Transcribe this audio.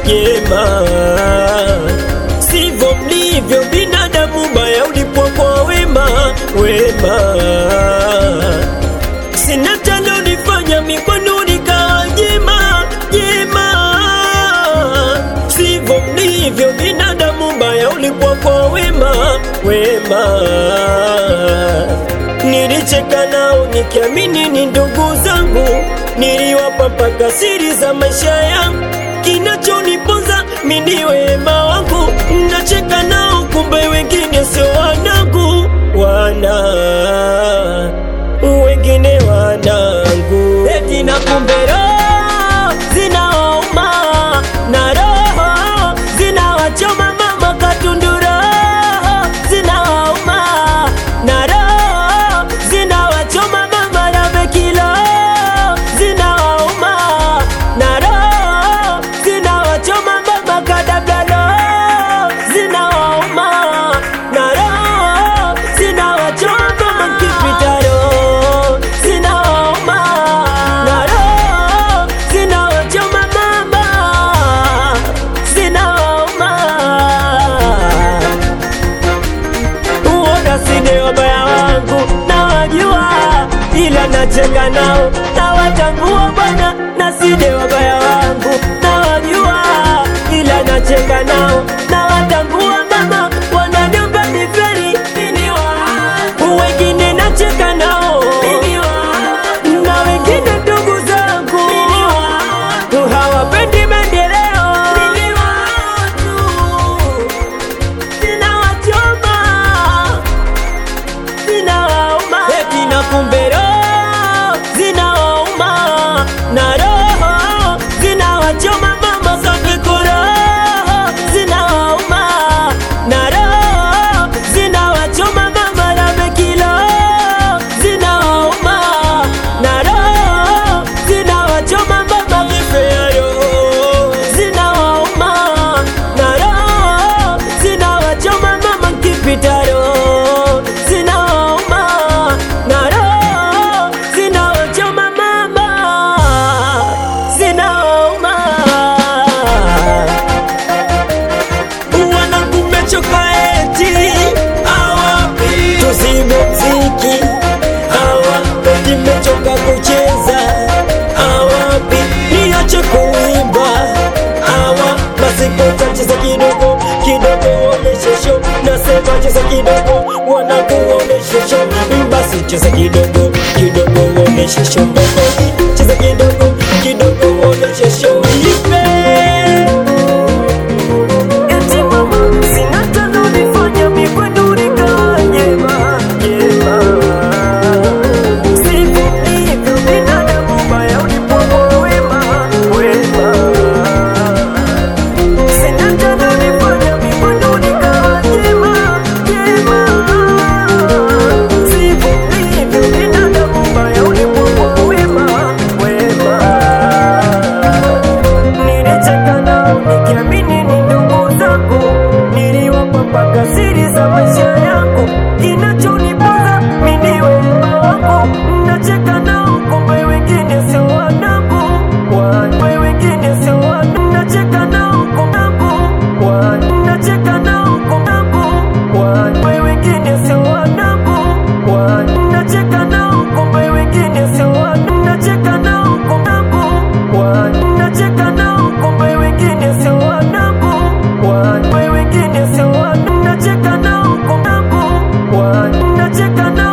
jema, sivyo mlivyo binadamu, baya ulipwa kwa wema wema. Sina tano nifanya mikwenu likawa jema jema, sivyo mlivyo binadamu, baya ulipwa kwa wema wema. Nilicheka nao nikiamini ni ndugu zangu, niliwapa mpaka siri za maisha yangu. Kinachoniponza mimi ni wema wangu, nacheka nao kumbe wengine sio wanangu, wana wengine wanangu, eti na kumbe roho zinauma na roho zinawachoma mama katundu, roho zinauma na roho zinawachoma mama Ramekilo, zinauma na roho zinawachoma mama Kadabalo, zinauma na roho zinawachoma mama Kipitaro, zinauma na roho zinawachoma mama, zinauma Uona sine wabaya wangu na wajua, ila nacheka nao na watambua bwana, na sine wabaya wangu na wajua, ila nacheka nao na watambua mama, wananiomba niferi wengine nacheka nao na wengine ndugu zangu hawapendi maendeleo zinawachoma zinawauma eti na kumbe roho zinawauma na roho zinawachoma mama Safiko roho zinawauma na roho zinawachoma mama Ramekilo zinawauma na roho zinawachoma mama Kifearo zinawauma na roho zinawachoma mama Kipitaro zinawauma na roho zinawachoma mama zinawauma wanangu mmechoka eti awapi tuzibo mziki awapi mmechoka kucheza awapi niache kuimba awa basi kutacheza kidogo kidogo oneshe show nasema cheza kidogo wanakuoneshe show basi cheza kidogo kidogo oneshe show cheza kidogo kidogo oneshe show ipe Eti mama, sina tano nifanya mikwenu likawa jema, jema. Sivyo ndivyo binadamu, baya ulipwa kwa wema, wema. Sina tano nifanya mikwenu likawa jema, jema. Sivyo ndivyo binadamu, baya ulipwa kwa wema, wema. Nilicheka nao nikiamini ni ndugu zangu, niliwapa mpaka siri za maisha yangu. Kinachoniponza mimi ni wema wangu, nacheka nao kumbe wengine sio wanangu, kumbe wengine sio wanangu, nacheka nao kumbe nacheka nao kumbe wengine sio wanangu, nacheka nao kumbe wengine sio wanangu, nacheka nao kumbe nacheka nao kumbe wengine sio wanangu, kumbe wengine sio wanangu, nacheka nao kumbe nacheka nao